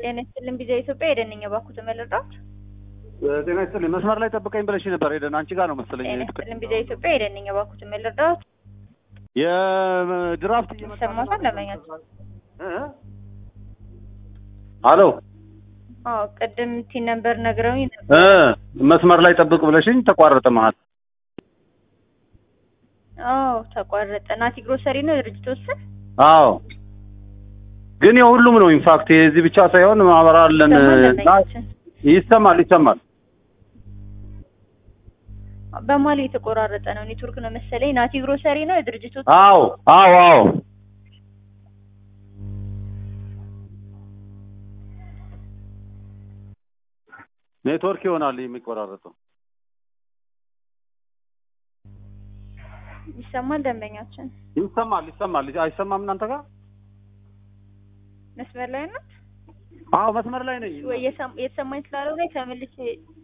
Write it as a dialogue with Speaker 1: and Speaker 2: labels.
Speaker 1: ጤና ይስጥልን ቢዛ ኢትዮጵያ ሄደን እኛ ባኩ ተመለዳት
Speaker 2: ጤና ይስጥልኝ። መስመር ላይ ጠብቀኝ ብለሽ ነበር። ሄደን አንቺ ጋር ነው መሰለኝ።
Speaker 1: ጤና ይስጥልን ቢዛ ኢትዮጵያ ሄደን እኛ ባኩ ተመለዳት
Speaker 2: የድራፍት
Speaker 1: ይሰማታል ለመኛት
Speaker 2: አሎ
Speaker 1: አዎ ቅድም ቲ ነበር ነግረውኝ ነበር።
Speaker 2: እ መስመር ላይ ጠብቅ ብለሽኝ ተቋረጠ መሀል።
Speaker 1: አዎ ተቋረጠ። ናቲ ግሮሰሪ ነው ድርጅት ወስን
Speaker 2: አዎ ግን የሁሉም ነው ኢንፋክት የዚህ ብቻ ሳይሆን ማህበር አለን እና ይሰማል ይሰማል።
Speaker 1: በማል የተቆራረጠ ነው ኔትወርክ ነው መሰለኝ። ናቲ ግሮሰሪ ነው የድርጅቱ
Speaker 2: አዎ አዎ አዎ ኔትወርክ ይሆናል የሚቆራረጠው።
Speaker 1: ይሰማል ደንበኛችን
Speaker 2: ይሰማል ይሰማል። አይሰማም እናንተ ጋር?
Speaker 1: መስመር ላይ ነው
Speaker 2: አዎ መስመር ላይ ነኝ።
Speaker 1: ወይ የሰም- የተሰማኝ ስላለው ላይ ተመልሼ